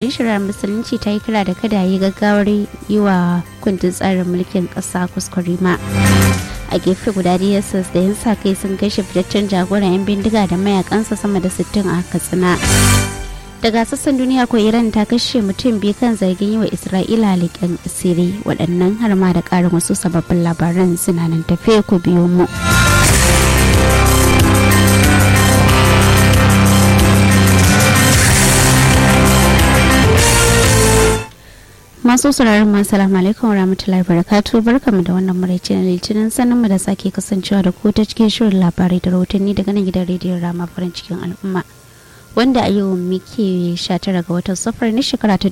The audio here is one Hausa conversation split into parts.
binciken shari'ar musulunci ta yi kira da kada yi gaggawar yi wa kundin tsarin mulkin ƙasa kuskure ma a gefe guda dss da yan sa kai sun kashe fitaccen jagoran 'yan bindiga da mayakansa sama da 60 a katsina daga sassan duniya ko iran ta kashe mutum biyu kan zargin yi wa isra'ila leƙen asiri waɗannan har ma da ƙarin wasu sababbin labaran suna nan tafe ku biyo mu masu sauraron masu salamu alaikum rahmatullahi barakatu barkamu da wannan maraice na litinin sanin mu da sake kasancewa da ku ta cikin shirin labarai da rahotanni daga nan gidan rediyon rama farin cikin al'umma wanda a yau muke 19 ga watan safar na shekara ta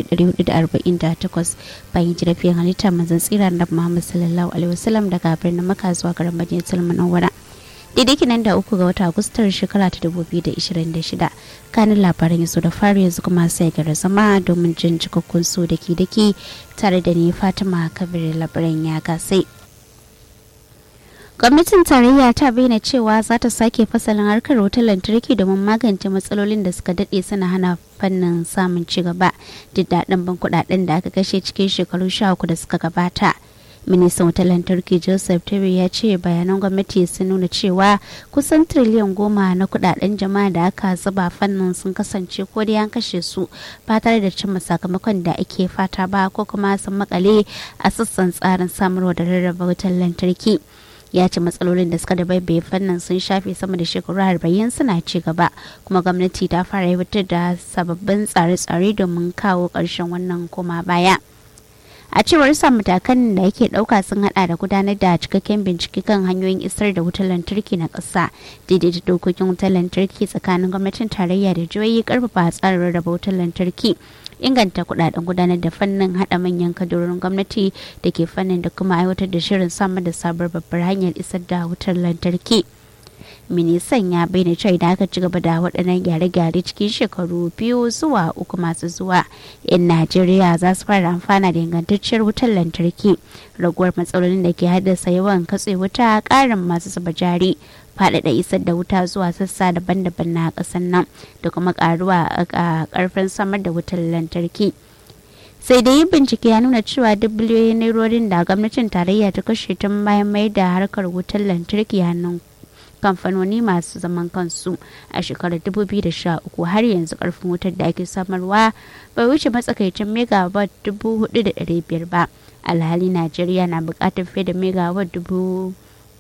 1448 bayan jirafiyar halitta manzan tsira na muhammad sallallahu alaihi wasallam daga birnin maka zuwa garin majalisar munawwara daidai kinan da uku ga wata agustar shekara ta 2026 kanin labaran yaso da fari yanzu kuma sai gara zama domin jin cikakkun su da ke dake tare da ni fatima kabir labaran ya gasai gwamnatin tarayya ta bayyana cewa za ta sake fasalin harkar wutar lantarki domin magance matsalolin da suka daɗe suna hana fannin samun ci gaba duk daɗin ban kuɗaɗen da aka kashe cikin shekaru sha uku da suka gabata ministan wutar lantarki joseph terry ya ce bayanan gwamnati sun nuna cewa kusan triliyan goma na kudaden jama'a da aka zuba fannin sun kasance ko dai an kashe su ba tare da cimma sakamakon da ake fata ba ko kuma sun makale a sassan tsarin samarwa da rarraba wutar lantarki ya ce matsalolin da suka da baibaye fannin sun shafe sama da shekaru arba'in suna ci gaba kuma gwamnati ta fara aiwatar da sababbin tsare-tsare domin kawo ƙarshen wannan koma baya. a cewar sa matakan da yake dauka sun hada da gudanar da cikakken bincike kan hanyoyin isar da wutar lantarki na ƙasa daidaita dokokin wutar lantarki tsakanin gwamnatin tarayya da jihohi karfafa tsarin rarraba wutar lantarki inganta kudaden gudanar da fannin hada manyan kadurorin gwamnati da ke fannin da kuma aiwatar da shirin samar da sabuwar babbar hanyar isar da wutar lantarki. ministan ya bayyana cewa idan aka ci gaba da waɗannan gyare-gyare cikin shekaru biyu zuwa uku masu zuwa yan najeriya za su fara amfana da ingantacciyar wutar lantarki raguwar matsalolin da ke haddasa yawan katse wuta ƙarin masu zuba jari faɗaɗa isar da wuta zuwa sassa daban-daban na ƙasar nan da kuma ƙaruwa a ƙarfin samar da wutar lantarki sai dai bincike ya nuna cewa duk biliyoyin nairorin da gwamnatin tarayya ta kashe tun bayan mai da harkar wutar lantarki hannun kamfanoni masu zaman kansu a shekarar 2013 har yanzu karfin wutar da ake samarwa bai wuce matsakaicin megawatt 4,500 ba alhali najeriya na bukatar fiye da megawatt dubu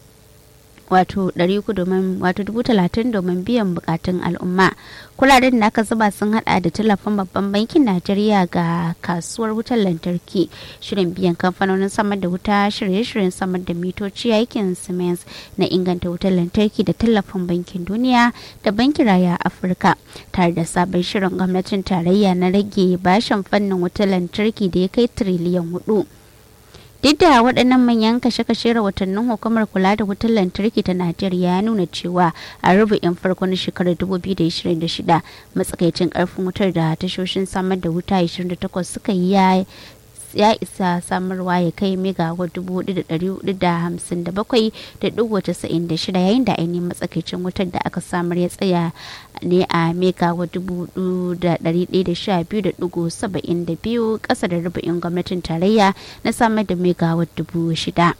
wato 300 domin wato 30 domin biyan bukatun al'umma kudaden da aka zuba sun hada da tallafin babban bankin najeriya ga kasuwar wutar lantarki shirin biyan kamfanonin samar da wuta shirye-shiryen samar da mitoci aikin siemens na inganta wutar lantarki da tallafin bankin duniya da bankin raya afirka tare da sabon shirin gwamnatin tarayya na rage bashin fannin wutar lantarki da ya kai tiriliyan hudu duk da waɗannan manyan kashe-kashe rahotannin hukumar kula da wutar lantarki ta najeriya ya nuna cewa a rubu'in farko na shekarar 2026 matsakaicin karfin wutar da tashoshin samar da wuta 28 suka yi ya isa samarwa ya kai megawatt dubu da ɗari hudu da hamsin da bakwai da ɗigo casa'in da shida yayin da ainihin matsakaicin wutar da aka samar ya tsaya ne a megawatt dubu da ɗari ɗaya da sha biyu da ɗigo saba'in da biyu ƙasa da rubu'in gwamnatin tarayya na samar da megawatt dubu shida.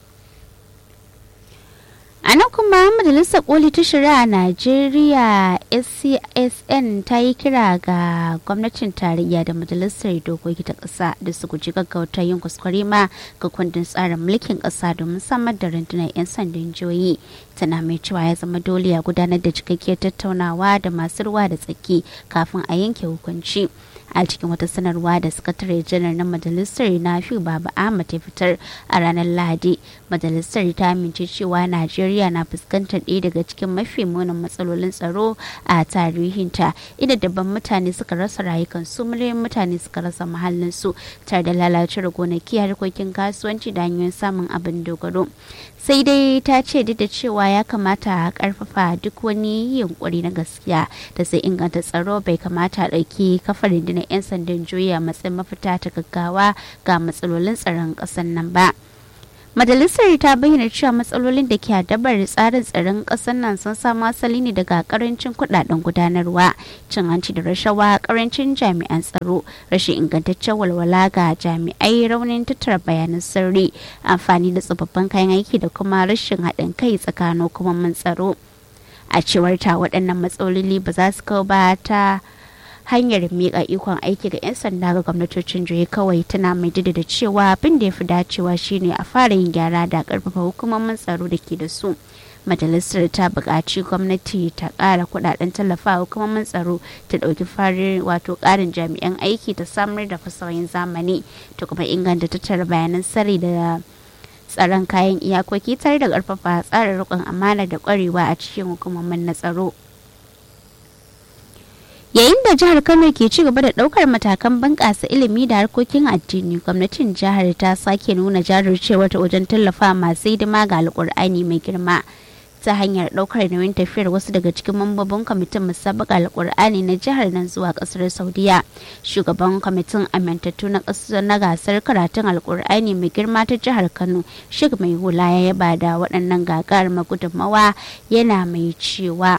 a nan kuma majalisar koli ta shari'a najeriya scsn ta yi kira ga gwamnatin tarayya da majalisar dokoki ta ƙasa da su guji gaggauta yin kuskure ma ga kundin tsarin mulkin ƙasa domin samar da rundunar 'yan sandan jihohi tana mai cewa ya zama dole a gudanar da cikakkiyar tattaunawa da masu ruwa da tsaki kafin a yanke hukunci a cikin wata sanarwa da sakatare janar na majalisar nafi baba ahmad ya fitar a ranar lahadi majalisar ta amince cewa najeriya na fuskantar ɗaya daga cikin mafi munin matsalolin tsaro a tarihinta inda dabban mutane suka rasa rayukansu miliyan mutane suka rasa mahallinsu tare da lalacewar gonaki harkokin kasuwanci da hanyoyin samun abin dogaro sai dai ta ce duk da cewa ya kamata a karfafa duk wani yunkuri na gaskiya da sai inganta tsaro bai kamata a ɗauki kafar rundunar 'yan sandan juya matsayin mafita ta gaggawa ga matsalolin tsaron ƙasar nan ba majalisar ta bayyana cewa matsalolin da ke adabar tsarin tsaron ƙasar nan sun samu asali ne daga karancin kudaden gudanarwa cin hanci da rashawa karancin jami'an tsaro rashin ingantaccen walwala ga jami'ai raunin tattara bayanan sirri amfani da tsofaffin kayan aiki da kuma rashin haɗin kai tsakanin hukumomin tsaro a cewar ta waɗannan matsaloli ba za su kawo ba ta hanyar miƙa ikon aiki ga 'yan sanda ga gwamnatocin jihohi kawai tana mai da cewa abin da ya fi dacewa shine a fara yin gyara da ƙarfafa hukumomin tsaro da ke da su majalisar ta buƙaci gwamnati ta ƙara kuɗaɗen tallafa hukumomin tsaro ta ɗauki farin wato ƙarin jami'an aiki ta samar da fasahohin zamani ta kuma inganta tattara bayanan sirri da tsaron kayan iyakoki tare da ƙarfafa tsarin riƙon amana da ƙwarewa a cikin hukumomin na tsaro. yayin da jihar kano ke ci gaba da daukar matakan bunƙasa ilimi da harkokin addini gwamnatin jihar ta sake nuna jajircewa ta wajen tallafa masu hidima ga alkur'ani mai girma ta hanyar daukar nauyin tafiyar wasu daga cikin mambobin kwamitin musabaka alkur'ani na jihar nan zuwa kasar saudiya shugaban kwamitin amintattu na kasar na gasar karatun alkur'ani mai girma ta jihar kano shig mai hula ya yaba da waɗannan gagarumar gudunmawa yana mai cewa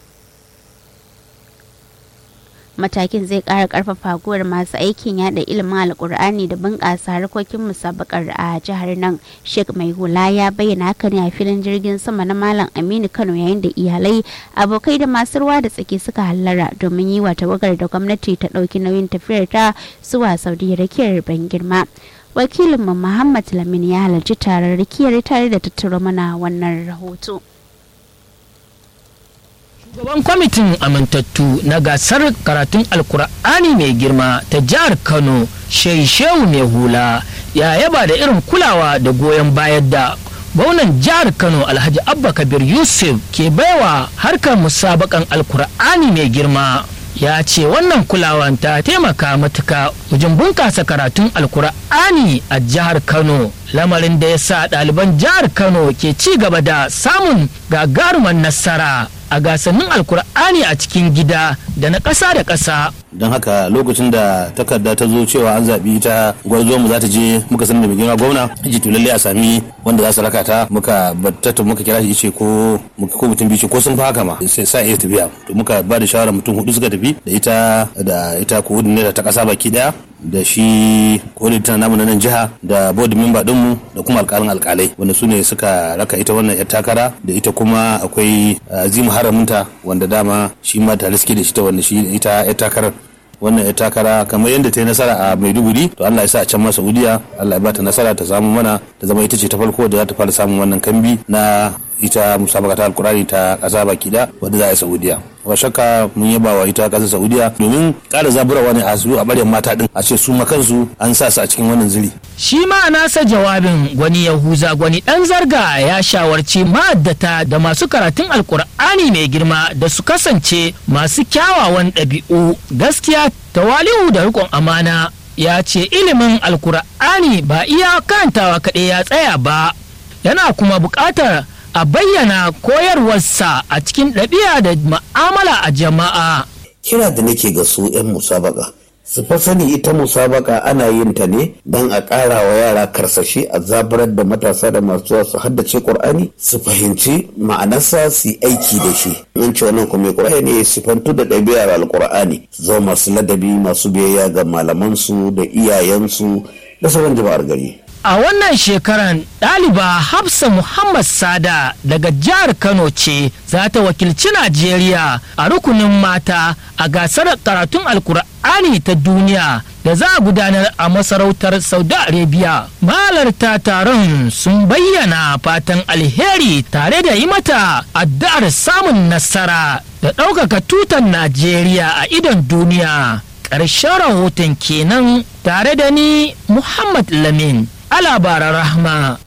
matakin zai kara karfafa guwar masu aikin yada ilimin alkur'ani da bunƙasa harkokin musabakar a jihar nan sheikh mai hula ya bayyana haka ne a filin jirgin sama na malam aminu kano yayin da iyalai abokai da masu ruwa da tsaki suka hallara domin yi wa tawagar da gwamnati ta ɗauki nauyin tafiyar ta zuwa saudi rakiyar ban girma wakilinmu muhammad lamin ya halarci taron rikiyar tare da tattaro mana wannan rahoto. Shugaban kwamitin amintattu na gasar karatun alkur'ani mai girma ta jihar Kano, Shehu mai hula, ya yaba da irin kulawa da goyon bayar da gwamnan jihar Kano Alhaji Abba Kabir Yusuf ke baiwa harkar musabakan alkur'ani mai girma. ya ce wannan kulawan ta taimaka matuka wajen bunkasa karatun alkur'ani a jihar kano lamarin da ya sa ɗaliban jihar kano ke ci gaba da samun gagarumar nasara a gasannin alkur'ani a cikin gida da na ƙasa da ƙasa don haka lokacin da takarda ta zo cewa an zaɓi ta gwarzo mu za ta je muka sanar da mai girma gwamna ji to lalle a sami wanda za su raka ta muka battata muka kira shi ce ko ko mutum biyu ko sun fi haka ma sai sa iya tafiya to muka ba da shawara mutum hudu suka tafi da ita da ita coordinator ta kasa baki daya da shi coordinator namu na nan jiha da board member dinmu da kuma alkalin alkalai wanda su ne suka raka ita wannan yar takara da ita kuma akwai azimu haramunta wanda dama shi ma tare suke da shi ta wanda shi ita yar takarar wannan ya takara kamar yadda ta yi nasara a maiduguri to allah ya sa a can ma saudiya allah ya ba ta nasara ta samu mana ta zama ita ce ta farko da za ta fara samun wannan kambi na ita musabaka ta alkurani ta kasa baki da wadda za a yi saudiya ba shakka mun yaba wa ita kasar saudiya domin ƙara zaburawa ne a su a baryan mata din a ce su ma kansu an sa su a cikin wannan ziri shi ma nasa jawabin gwani yahuza gwani dan zarga ya shawarci ma'addata da masu karatun alkur'ani mai girma da su kasance masu kyawawan ɗabi'u gaskiya tawali'u da riƙon amana ya ce ilimin alkur'ani ba iya kantawa kaɗai ya tsaya ba yana kuma buƙatar a bayyana koyarwarsa a cikin ɗabi'a da ma'amala a jama'a. Kira da nake ga su 'yan musabaka. Su fa sani ita musabaka ana yin ta ne don a ƙara wa yara karsashi a zabarar da matasa da masu su haddace ƙur'ani su fahimci ma'anarsa su yi aiki da shi. In ce wannan kuma ƙur'ani ne sifantu da ɗabi'ar alƙur'ani su zama masu ladabi masu biyayya ga malamansu da iyayensu da sauran jama'ar gari. A wannan shekaran ɗaliba Hafsa Muhammad Sada daga jihar Kano ce za ta wakilci Najeriya a rukunin mata a gasar karatun Alkur'ani ta duniya da za a gudanar a masarautar Saudi Arabia. Mahalarta taron sun bayyana fatan alheri tare da yi mata addu'ar samun nasara da ɗaukaka tutan Najeriya a idon duniya. Ƙarshen rahoton kenan tare da ni Muhammad Lamin. a labaran rahma.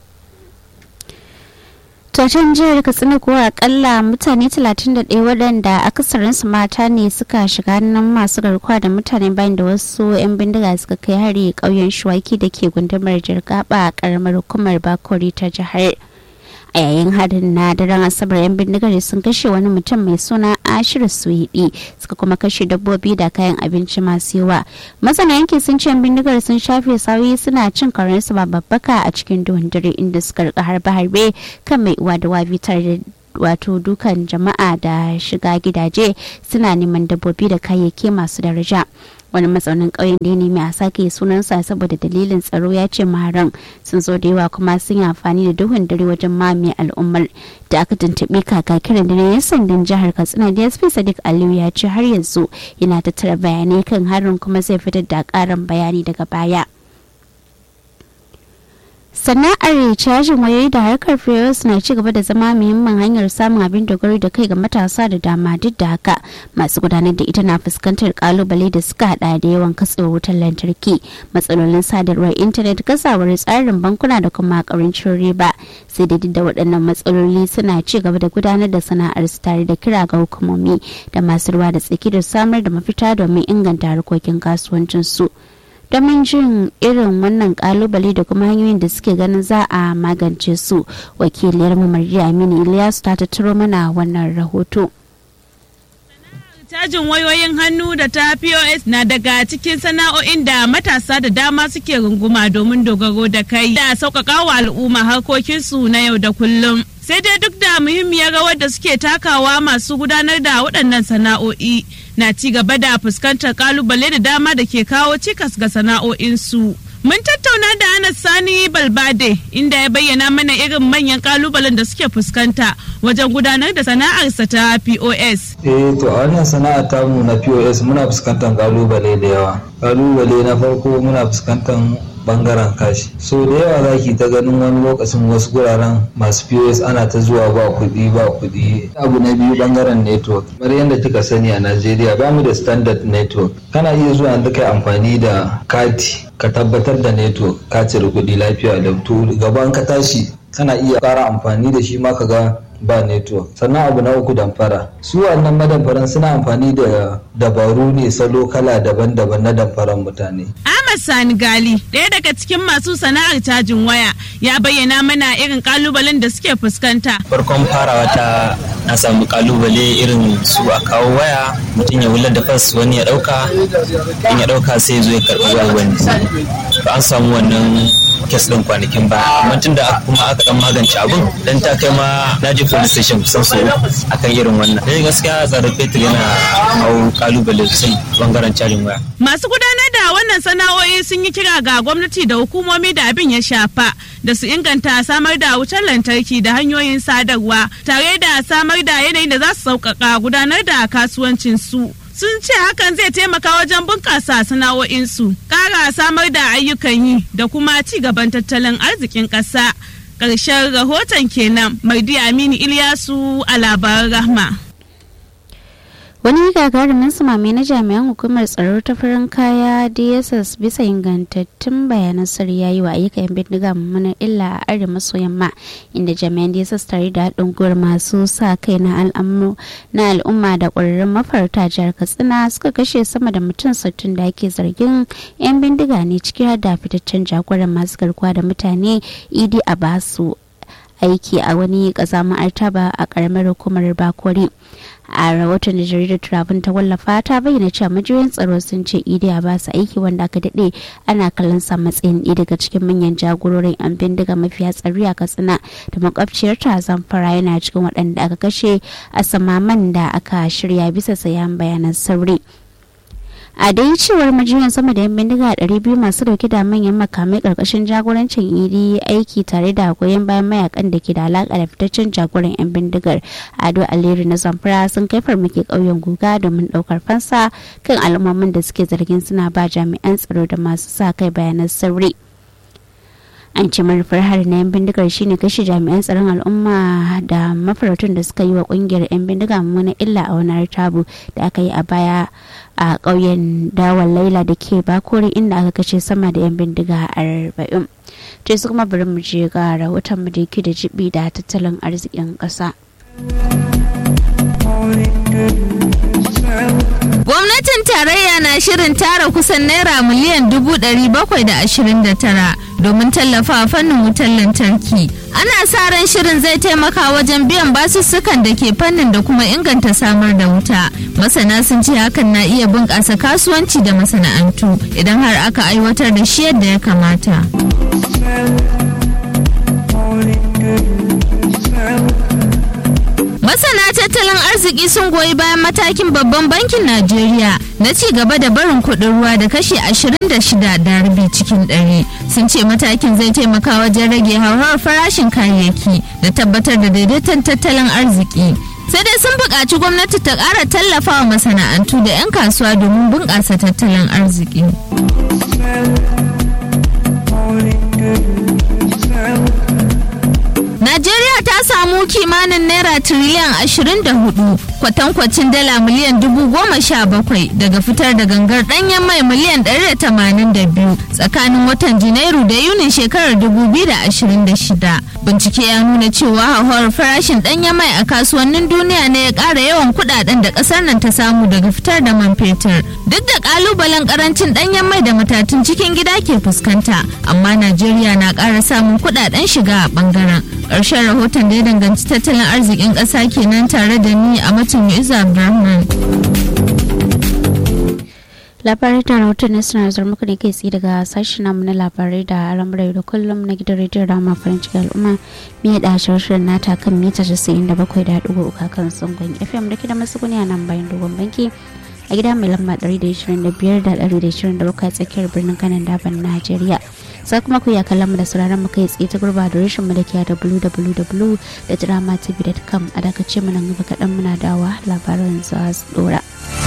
Tatan jihar Katsina kuwa akalla mutane 31 waɗanda akasarinsu mata ne suka shiga nan masu garkuwa da mutane bayan da wasu 'yan bindiga suka kai hari ƙauyen shuwaki da ke gundumar jirgaba a ƙaramar hukumar bakori ta jihar. a yayin harin na daren asabar yan bindigar sun kashe wani mutum mai suna ashir suhidi suka kuma kashe dabbobi da kayan abinci masu yawa masana yankin sun ce yan bindigar sun shafe sauyi suna cin karensu ba babbaka a cikin duhun dare inda suka rika harbe-harbe kan mai uwa da wabi tare da wato dukan jama'a da shiga gidaje suna neman dabbobi da kayayyaki masu daraja wani matsaunin ƙauyen da ya nemi a sake sunansa saboda dalilin tsaro ya ce maharan sun zo da yawa kuma sun yi amfani da duhun dare wajen mamaye al'ummar da aka tuntuɓi kakakiran da na yan sandan jihar katsina dsp sadiq aliyu ya ce har yanzu yana tattara bayanai kan harin kuma zai fitar da ƙarin bayani daga baya. sana'ar cajin wayoyi da harkar fios na ci gaba da zama muhimmin hanyar samun abin dogaro da kai ga matasa da dama duk da haka masu gudanar da ita na fuskantar kalubale da suka hada da yawan katsewar wutar lantarki matsalolin sadarwar intanet kasawar tsarin bankuna da kuma karancin riba sai da duk da waɗannan matsaloli suna ci gaba da gudanar da sana'ar su tare da kira ga hukumomi da masu ruwa da tsaki da samar da mafita domin inganta harkokin kasuwancin su. domin jin irin wannan kalubale da kuma hanyoyin da suke ganin za a magance su wakiliyar marjiya aminu ilyasu ta tattaro mana wannan rahoto Cajin wayoyin hannu da ta POS na daga cikin sana'o'in da matasa da dama suke runguma domin dogaro da kai da sauƙaƙa wa al'umma harkokinsu na yau da kullum. Sai dai duk da muhimmiyar rawar da suke takawa masu gudanar da waɗannan sana'o'i na ci gaba da fuskantar kalubale da dama da ke kawo cikas ga sana'o'insu. Mun tattauna da Anas Sani Balbade inda ya bayyana mana irin manyan kalubalen da suke fuskanta wajen gudanar da sana'arsa ta POS. Eh to a wannan sana'ar tamu na POS muna fuskantar kalubale da yawa. Kalubale na farko muna fuskantar bangaren kashi so da yawa za ki ta ganin wani lokacin wasu guraren masu pos ana ta zuwa ba kuɗi ba kuɗi abu na biyu bangaren network kamar yadda kika sani a najeriya ba mu da standard network kana iya zuwa da kai amfani da kati ka tabbatar da network ka cire kuɗi lafiya da to gaban ka tashi kana iya ƙara amfani da shi ma ka ga ba network sannan abu na uku damfara su wannan madamfaran suna amfani da dabaru ne salo kala daban-daban na damfaran mutane Ahmad Sani Gali ɗaya daga cikin masu sana'ar cajin waya ya bayyana mana irin kalubalen da suke fuskanta farkon farawa ta na samu kalubale irin su a kawo waya mutum ya wular da fas wani ya dauka in ya dauka sai zo ya karbi wayar wani to an samu wannan kes din kwanakin ba amma tun da kuma aka dan magance abun dan ta kai ma na je police station kusan so akan irin wannan dai gaskiya tsarin fetur yana kawo kalubale sosai bangaren cajin waya masu gudanar da wannan sana'o'i sun yi kira ga gwamnati da hukumomi da abin ya shafa da su inganta samar da wutar lantarki da hanyoyin sadarwa tare da samar da yanayin da za su sauƙaƙa gudanar da kasuwancin su sun ce hakan zai taimaka wajen bunƙasa sana'o'insu ƙara samar da ayyukan yi da kuma ci gaban tattalin arzikin ƙasa ƙarshen rahoton kenan mardi aminu ilyasu a labaran rahma wani gagarumin sumame na jami'an hukumar tsaro ta farin kaya dss bisa ingantattun bayanan sirri ya yi wa ayyukan yan bindiga mummunar illa a arewa maso yamma inda jami'an dss tare da haɗin gwiwar masu sa kai na al'umma da ƙwararrun mafarta jihar katsina suka kashe sama da mutum sittin da ake zargin yan bindiga ne ciki har da fitaccen jagoran masu garkuwa da mutane idi a basu aiki a wani ƙazamin artaba a ƙaramar hukumar bakori a rahoton da jaridar turabin ta wallafa ta bayyana cewa majiyoyin tsaro sun ce idiya ba su aiki wanda aka daɗe ana kallon sa matsayin ɗaya daga cikin manyan jagororin yan bindiga mafiya tsari a katsina da makwabciyar ta zamfara yana cikin waɗanda aka kashe a samaman da aka shirya bisa sayan bayanan sauri a dai cewar majiyan sama da yan bindiga 200 masu dauke da manyan makamai karkashin jagorancin idi aiki tare da goyon bayan mayakan da ke da alaka da fitaccen jagoran yan bindigar ado aliyu na zamfara sun kai farmaki ƙauyen guga domin ɗaukar fansa kan al'ummomin da suke zargin suna ba jami'an tsaro da masu sa kai bayanan sirri an ce manufar hari na yan bindigar shine kashe jami'an tsaron al'umma da mafaratun da suka yi wa kungiyar yan bindiga mummunan illa a wani tabu da aka yi a baya a ƙauyen dawon laila da ke bakori inda aka kashe sama da yan bindiga arba'in to su kuma bari mu je ga rahoton mu da yake da jibi da tattalin arzikin ƙasa. Gwamnatin tarayya na shirin tara kusan naira miliyan dubu ɗari bakwai da ashirin da tara domin tallafa fannin wutar lantarki. Ana sa ran shirin zai taimaka wajen biyan basussukan da ke fannin da kuma inganta samar da wuta. Masana sun ce hakan na iya bunƙasa kasuwanci da masana'antu idan har aka aiwatar da shi yadda ya kamata. Masana tattalin arziki sun goyi bayan matakin babban bankin Najeriya na ci gaba da barin kuɗin ruwa da kashi 26 da rabi cikin ɗari. Sun ce matakin zai taimaka wajen rage hauhawar farashin kayayyaki da tabbatar da daidaiton tattalin arziki. Sai dai sun buƙaci gwamnati ta ƙara tallafawa masana'antu da 'yan kasuwa domin bunƙasa tattalin arziki. Najeriya ta samu kimanin naira tiriliyan 24 kwatankwacin dala miliyan dubu goma sha bakwai daga fitar da gangar danyen mai miliyan 182 tsakanin watan Janairu da Yunin shekarar 2026. Bincike ya nuna cewa hauhawar farashin danyen mai a kasuwannin duniya ne ya ƙara yawan kudaden da ƙasar nan ta samu daga fitar da man fetur. Duk da ƙalubalen ƙarancin danyen mai da matatun cikin gida ke fuskanta, amma Najeriya na ƙara samun kudaden shiga a ɓangaren. ƙarshen rahoton da ya danganci tattalin arzikin ƙasa kenan tare da ni a matan Yuza Abdulrahman. labarai da rahoton na suna zuwa muku ne kai tsaye daga sashen namu na labarai da al'amurai da kullum na gidan rediyon rama farin cikin al'umma mai da shirin nata kan mita 97.3 kan sangon fm da ke da masu a nan bayan dogon banki a gida mai lamba 125 da 127 a tsakiyar birnin kanan daban najeriya sai kuma ku ya kallon mu da sauraron mu kai tsaye ta gurba da rashin mu da ke da www.dramatv.com a dakace mu nan gaba kaɗan muna dawa labaran za su dora.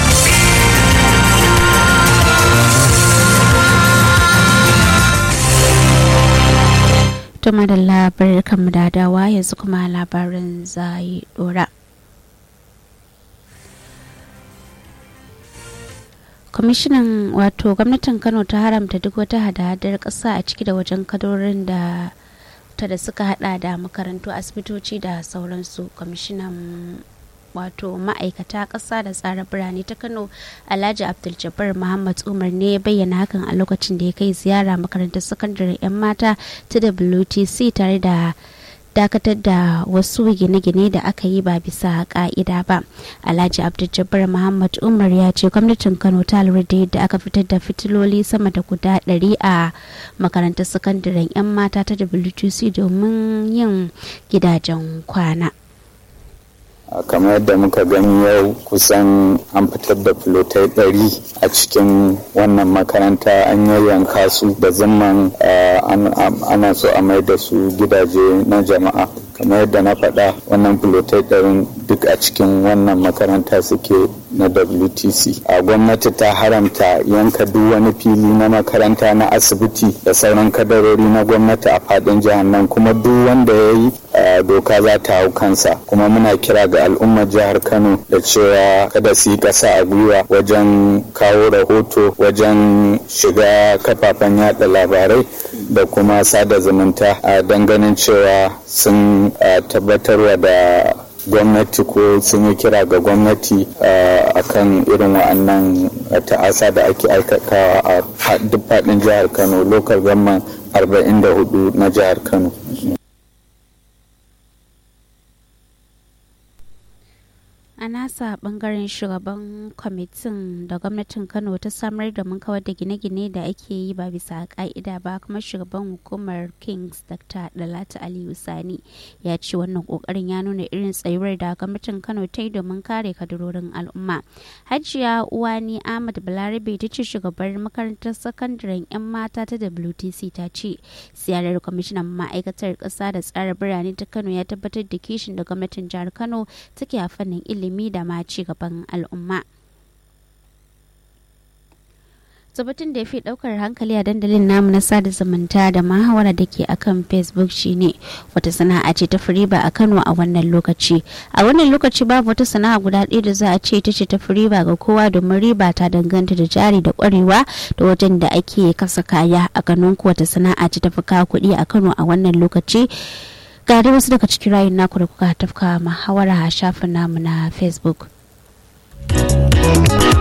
Tuma da labarin kanmu da dawa yanzu kuma labarin zai dora. kwamishinan wato gwamnatin kano ta haramta duk wata hada-hadar ƙasa a ciki da wajen kadorin da ta da suka hada da makarantu asibitoci da sauransu kwamishinan wato ma'aikata ƙasa da tsara birane ta kano alhaji abdul muhammad umar ne ya bayyana hakan a lokacin da ya kai ziyara makarantar sakandare 'yan mata ta wtc tare da dakatar da wasu gine-gine da aka yi ba bisa ka'ida ba alhaji abdul muhammad umar ya ce gwamnatin kano ta lura da yadda aka fitar da fitiloli sama da guda 100 a makarantar sakandaren 'yan mata ta wtc domin yin gidajen kwana kamar yadda muka gani yau kusan an fitar da filotai ɗari a cikin wannan makaranta an yayyanka su da zimman ana so a mai da su gidaje na jama'a kamar yadda na faɗa wannan filotai ɗarin duk a cikin wannan makaranta suke na wtc a gwamnati ta haramta yanka duk wani fili na makaranta na asibiti da sauran kadarori na gwamnati a faɗin jihar nan kuma duk wanda ya yi doka za ta hau kansa kuma muna kira ga al'ummar jihar kano da cewa kada su yi ƙasa a gwiwa wajen kawo rahoto wajen shiga kafafen yada labarai da kuma sada zumunta a ganin cewa sun tabbatarwa da gwamnati ko sun yi kira ga gwamnati a kan irin wa'annan ta'asa da ake aikatawa a duk faɗin jihar kano lokal government 44 na jihar kano a nasa bangaren shugaban kwamitin da gwamnatin kano ta samar da mun kawar da gine-gine da ake yi ba bisa ka'ida ba kuma shugaban hukumar kings dr dalata aliyu sani ya ce wannan kokarin ya nuna irin tsayuwar da gwamnatin kano ta yi domin kare kadarorin al'umma hajiya uwani ahmad balarabe ta ce shugabar makarantar sakandaren yan mata ta wtc ta ce ziyarar kwamishinan ma'aikatar ƙasa da tsara birane ta kano ya tabbatar da kishin da gwamnatin jihar kano take a fannin ilimi ilimi da ma ci gaban al'umma. tabbatin da ya fi daukar hankali a dandalin namu na sada zumunta da mahawara da ke akan facebook shine wata sana'a ce ta firiba a kano a wannan lokaci a wannan lokaci babu wata sana'a guda ɗaya da za a ce ita ce ta firiba ga kowa domin riba ta danganta da jari da kwarewa da wajen da ake kasa kaya a ganin ku wata sana'a ce ta fi kawo kuɗi a kano a wannan lokaci ga dai wasu daga cikin rayun naku da kuka tafka muhawara a shafin namu na facebook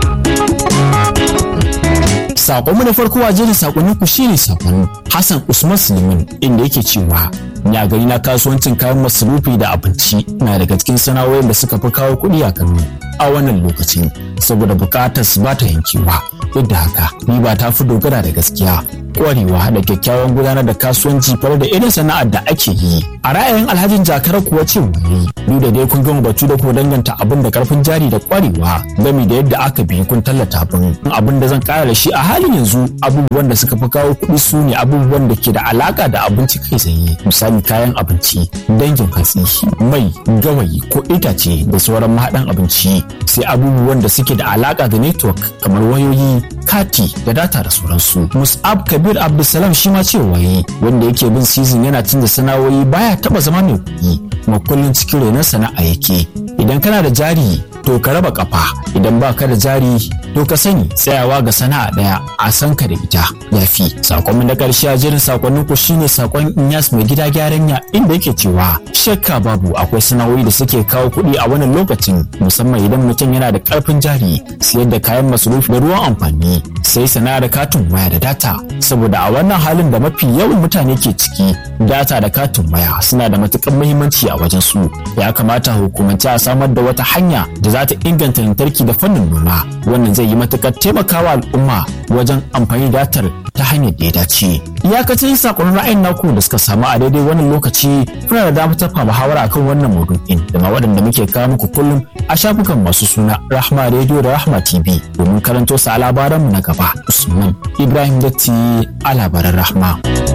Sakonmu na farko a jerin sakonnin ku shine sakon Hassan Usman Suleiman inda yake cewa ni a gari na kasuwancin kayan masarufi da abinci na daga cikin sana'o'in da suka fi kawo kuɗi a Kano a wannan lokacin saboda bukatar su ba ta yankewa duk da haka riba ta fi dogara da gaskiya kwarewa da kyakkyawan gudanar da kasuwanci fara da irin sana'ar da ake yi a ra'ayin alhajin jakar kuwa ce wani duk da dai kun gama batu da ko danganta abin da karfin jari da kwarewa gami da yadda aka bi kun tallata abin abin da zan kara da shi a halin yanzu abubuwan da suka fi kawo kuɗi su ne abubuwan da ke da alaka da abinci kai tsaye misali kayan abinci dangin hatsi mai gawayi ko itace da sauran mahaɗan abinci sai abubuwan da suke da alaka da network kamar wayoyi kati da data da sauransu mus'ab kabir abdulsalam shi ma cewa yi wanda yake bin season yana canza sana'o'i baya taba zama mai kuɗi kuma kullum cikin renon sana'a yake idan kana da jari to ka raba kafa idan ba ka da jari to ka sani tsayawa ga sana'a daya a san ka da ita yafi sakon na karshe a jerin sakonnin ku shine sakon Inyas mai gida gyaran ya inda yake cewa shakka babu akwai sana'o'i da suke kawo kuɗi a wannan lokacin musamman idan mutum yana da karfin jari siyar da kayan masarufi da ruwan amfani sai sana'ar katin waya da data saboda a wannan halin da mafi yawan mutane ke ciki data da katin waya suna da matukar muhimmanci a wajen su ya kamata hukumance a samar da wata hanya da za ta inganta lantarki da fannin noma wannan zai yi matukar taimakawa al'umma wajen amfani da datar ta hanyar da ya dace iyakacin sakonnin ra'ayin naku da suka samu a daidai wannan lokaci kuna da damar tafa muhawara akan wannan maudu'in da ma waɗanda muke kawo muku kullum a shafukan masu suna rahma radio da rahma tv domin karanto su a labaranmu na gaba usman ibrahim datti a labaran rahma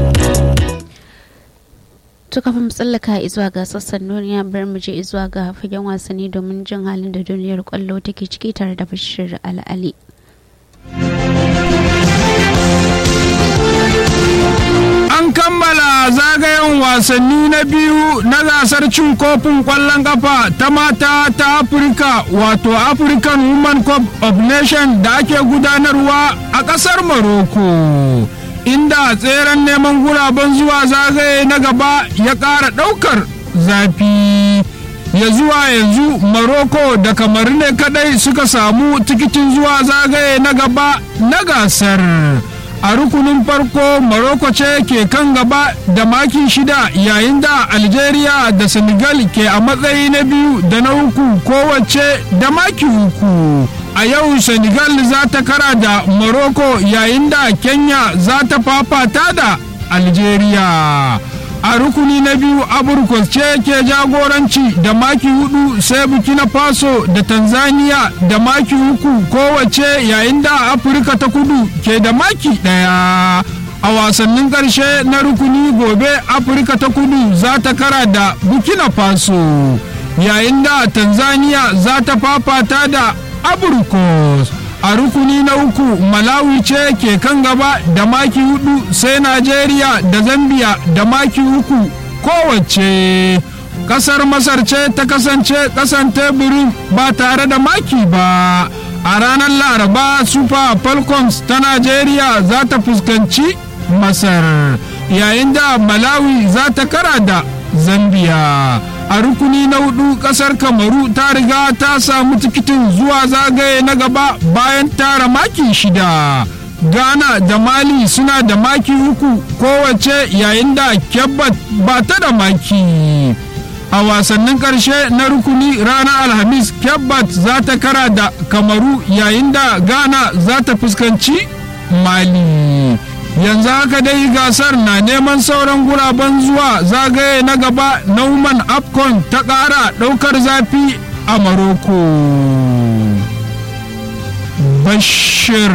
to kafin tsallaka zuwa ga sassan duniya bar mu je zuwa ga fagen wasanni domin jin halin da duniyar kwallo take ciki tare da bashir al'ali an kammala zagayen wasanni na biyu na gasar cin kofin kwallon kafa ta mata ta afirka wato african women cup of nation da ake gudanarwa a kasar morocco inda tseren neman guraben zuwa zagaye na gaba ya ƙara ɗaukar zafi ya zuwa yanzu Morocco da kamar ne kadai suka samu tikitin zuwa zagaye na gaba na gasar a rukunin farko Morocco ce ke kan gaba da maki shida yayin da Algeria da Senegal ke a matsayi na biyu da na uku kowace da maki uku a yau Senegal za ta kara da Morocco yayin da Kenya za ta fafata da Algeria a rukuni na biyu aburkos ce ke jagoranci da maki hudu sai burkina faso da tanzania da maki uku kowace yayin da afirka ta kudu ke da maki daya a wasannin karshe na rukuni gobe afirka ta kudu za ta kara da burkina faso yayin da tanzania za ta fafata da aburkos a rukuni na uku malawi ce ke kan gaba da maki hudu sai najeriya da zambia da maki uku kowace kasar masar ce ta kasance kasan teburin ba tare da maki ba a ranar laraba super falcons ta najeriya za ta fuskanci masar yayin da malawi za ta kara da zambia a rukuni na hudu kasar kamaru ta riga ta samu tikitin zuwa zagaye na gaba bayan tara maki shida ghana da mali suna da maki uku kowace yayin da kebbat ba ta da maki a wasannin karshe na rukuni ranar alhamis kebbat za ta kara da kamaru yayin da ghana za ta fuskanci mali yanzu haka dai gasar na neman sauran guraben zuwa zagaye na gaba na woman afcon ta ƙara ɗaukar zafi a maroko bashir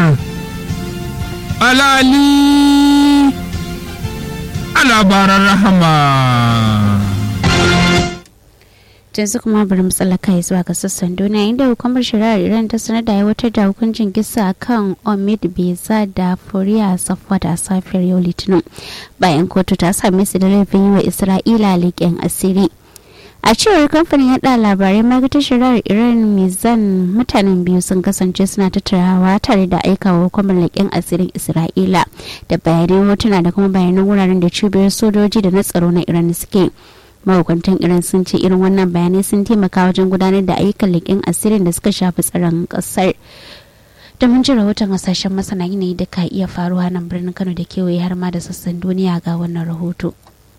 alali a labaran rahama yanzu kuma bari mu tsallaka zuwa ga sassan duniya inda hukumar shari'ar iran ta sanar da aiwatar da hukuncin kisa kan omid beza da furiya safwa da safiyar yau litinin bayan kotu ta same su da laifin yi wa isra'ila leƙen asiri a cewar kamfanin yada labarai ma'aikatar shari'ar iran mizan mutanen biyu sun kasance suna tattarawa tare da aikawa hukumar leƙen asirin isra'ila da bayanai hotuna da kuma bayanan wuraren da cibiyar sojoji da na tsaro na iran suke mahukuntan iran sun ce irin wannan bayanai sun taimaka wajen gudanar da ayyukan leƙen asirin da suka shafi tsaron ƙasar da mun ji rahoton hasashen masana yanayi da ka iya faruwa nan birnin kano da kewaye har ma da sassan duniya ga wannan rahoto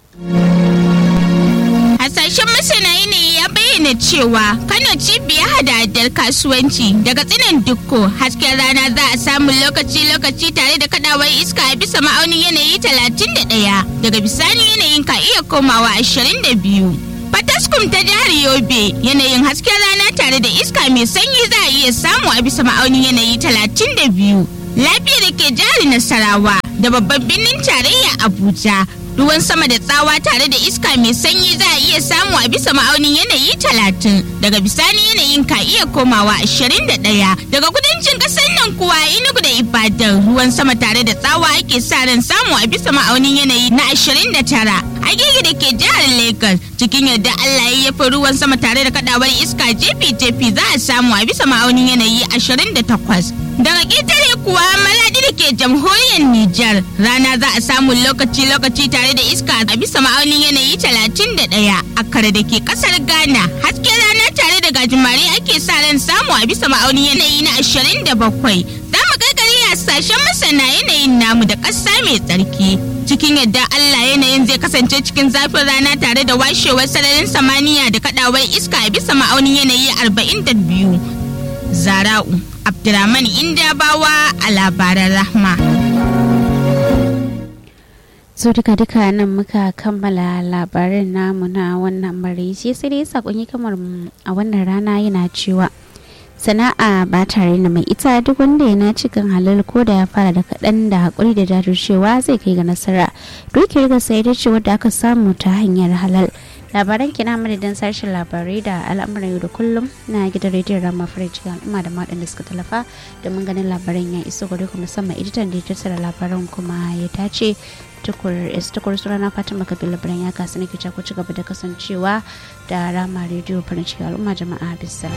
hasashen masana yanayi ya bayyana cewa kano cibiyar hada-hadar kasuwanci daga tsinin dukko hasken rana za a samu lokaci-lokaci tare da kadawar iska a bisa ma'aunin yanayi 31 daga bisani yanayin ka iya komawa 22 fataskum ta jihar yobe yanayin hasken rana tare da iska mai sanyi za a iya samu a bisa ma'aunin yanayi 32 lafiya da ke jihar nasarawa da babban birnin tarayya abuja ruwan sama da tsawa tare da iska mai sanyi za a iya samu a bisa ma'aunin yanayi talatin daga bisani yanayin ka iya komawa ashirin da ɗaya daga kudancin ƙasar nan kuwa inugu da ibadan ruwan sama tare da tsawa ake sa ran samu a bisa ma'aunin yanayi na ashirin da tara agege da ke jihar lagos cikin yadda allah ya yafi ruwan sama tare da kadawar iska jefi-jefi za a samu a bisa ma'aunin yanayi ashirin da takwas daga ƙetare kuwa maladi da ke jamhuriyar Nijar rana za a samu lokaci-lokaci tare da iska a bisa ma'aunin yanayi 31 a kare da ke kasar Ghana hasken rana tare da gajimare ake sa ran samu a bisa ma'aunin yanayi na 27 za mu kakari hasashen masana yanayin namu da ƙasa mai tsarki cikin yadda Allah yanayin zai kasance cikin zafin rana tare da washewar sararin samaniya da kadawar iska a bisa ma'aunin yanayi 42 zara'u Abdurrahman Indabawa a labaran Rahma. so duka duka nan muka kammala labarin namu na wannan maraice sai dai sakonni kamar a wannan rana yana cewa sana'a ba tare da mai ita duk wanda ya naci kan halal ko da ya fara da kaɗan da haƙuri da jajircewa zai kai ga nasara dukiyar ga sai da ce wadda aka samu ta hanyar halal labaran kina madadin sashen labarai da al'amuran yau da kullum na gidan rediyon rama farji al'umma da maɗan da suka talafa domin ganin labaran ya iso gare ku musamman editan da ya tattara labaran kuma ya tace tukur tukur surana fatima kabila labaran ya kasu nake ku ci gaba da kasancewa da rama rediyo farin ciki al'umma jama'a bisa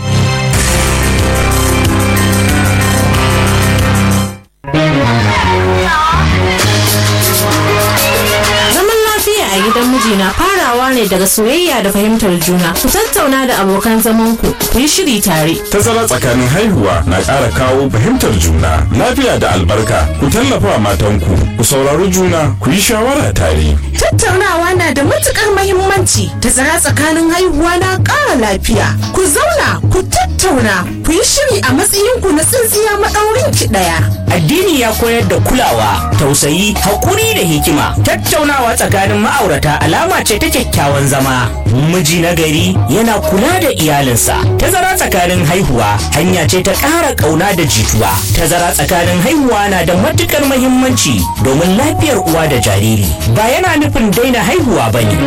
Zaman lafiya a gidan miji na farawa ne daga soyayya da fahimtar juna. Ku tattauna da abokan zamanku, ku yi shiri tare. Tazara tsakanin haihuwa na ƙara kawo fahimtar juna, lafiya da albarka. Ku tallafa matanku, ku saurari juna, ku yi shawara tare. Tattaunawa na da matukar mahimmanci. Tazara tsakanin haihuwa na ƙara lafiya. Ku zauna, ku tattauna, ku yi shiri a matsayinku na tsintsiya maɗaurin ki ɗaya. Addini ya koyar da kulawa, tausayi, haƙuri da hikima. Tattaunawa tsakanin ma'aurata alama ce ta kyakkyawan zama. Miji na gari yana kula da iyalinsa. Tazara tsakanin haihuwa hanya ce ta ƙara ƙauna da jituwa. Tazara tsakanin haihuwa na da matuƙar mahimmanci domin lafiyar uwa da jariri. Ba yana nufin daina haihuwa ba ne.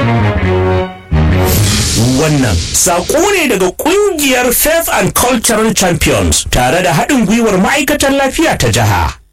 Wannan saƙo ne daga ƙungiyar Faith and Cultural Champions tare da haɗin gwiwar ma'aikatan lafiya ta jiha.